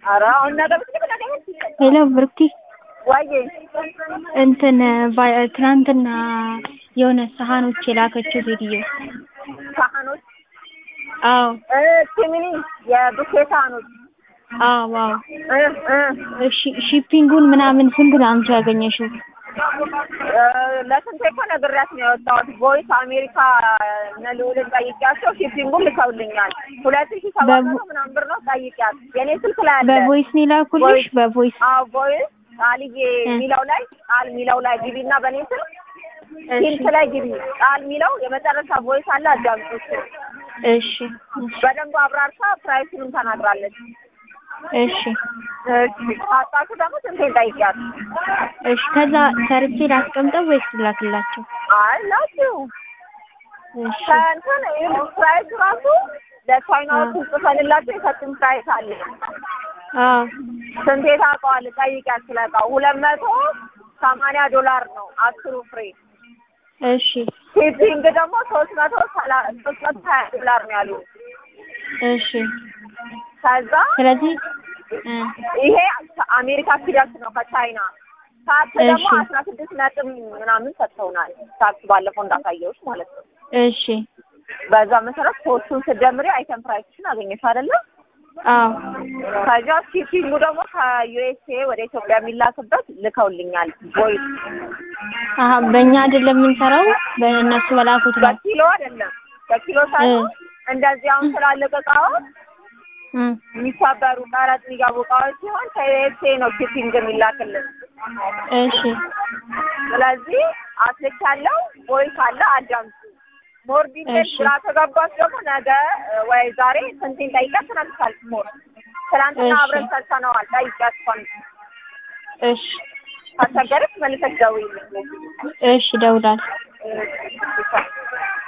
ኧረ አሁን ነገ ብትልክ ነገ ብትልክ ሄሎ ብርክቲ ወይዬ እንትን ባ- ትናንትና የሆነ ሳህኖች የላከችው ሴትዮ ሳህኖች አዎ እ ሲሚኒ የቡፌ ሳህኖች አዎ አዎ እ እ እሺ ሺፒንጉን ምናምን ስንት ነው አንቺ ያገኘሽው? እ ለስንቴ እኮ ነግሬያት ነው የወጣሁት። ቮይስ አሜሪካ እነ ልዑልን ጠይቂያቸው ሺፒንጉን ልከውልኛል። ሁለት ሺህ ሰባት መቶ ምናምን ብር ነው ጠይቂያት። የኔ ስልክ ላይ አለ። በቮይስ ነው የላኩልሽ? ቮይስ። በቮይስ አዎ ቮይስ ቃልዬ የሚለው ላይ ቃል የሚለው ላይ ግቢ እና በእኔ ስልክ ሂንት ላይ ግቢ ቃል የሚለው የመጨረሻ ቮይስ አለ። አዳምጪ። እሺ እሺ በደንብ አብራርታ ፕራይሱንም ተናግራለች። እሺ እሺ ካጣችሁ ደግሞ ስንቴን ጠይቂያት። እሺ ከዛ ሰርቼ ላስቀምጠው ወይስ ላክላቸው? አይ ላችሁ እሺ ከእንትን ይኸውልሽ ፕራይስ ራሱ ለቻይናዎቹ ጽፈንላቸው የሰጡን ፕራይስ አለ። አዎ ስንቴ ታውቀዋለህ? ጠይቂያት ስለ እቃው ሁለት መቶ ሰማንያ ዶላር ነው አስሩ ፍሬ። እሺ ሺፒንግ ደግሞ ሶስት መቶ ሰላ ሶስት መቶ ሀያ ዶላር ነው ያሉ። እሺ ከዛ ስለዚህ እ ይሄ አሜሪካ ሲደርስ ነው ከቻይና ታክስ ደግሞ እሺ። አስራ ስድስት ነጥብ ምናምን ሰጥተውናል። ታክስ ባለፈው እንዳሳየሁሽ ማለት ነው። እሺ በዛ መሰረት ሶስቱን ስትደምሪ አይተም ፕራይስሽን አገኘሽ አይደለ? አዎ ከዛ ሺፒንጉ ደግሞ ከዩኤስኤ ወደ ኢትዮጵያ የሚላክበት ልከውልኛል። ቮይስ አሀ በእኛ አይደለም የምንሰራው በእነሱ በላኩት ነው። በኪሎ አይደለም በኪሎ ሳይሆን እንደዚህ አሁን ትላልቅ እቃዎች እ የሚሰበሩ ቀረጥ የሚገቡ እቃዎች ሲሆን ከዩኤስኤ ነው ሺፒንግ የሚላክልን። እሺ ስለዚህ አስልክ ያለው ቮይስ አለ አዳምጡ። ሞር ዲቴል እሺ። ግራ ተጋባች ደግሞ ነገ እ ወይ ዛሬ ስንቴን ጠይቂያት ትነግርሻለች። ሞር ትናንትና እሺ። አብረን ሰርተነዋል። ጠይቂያት እሷን እሺ ካስቸገረች መልሰሽ ደውዪልኝ። እሺ እደውላለሁ። እሺ።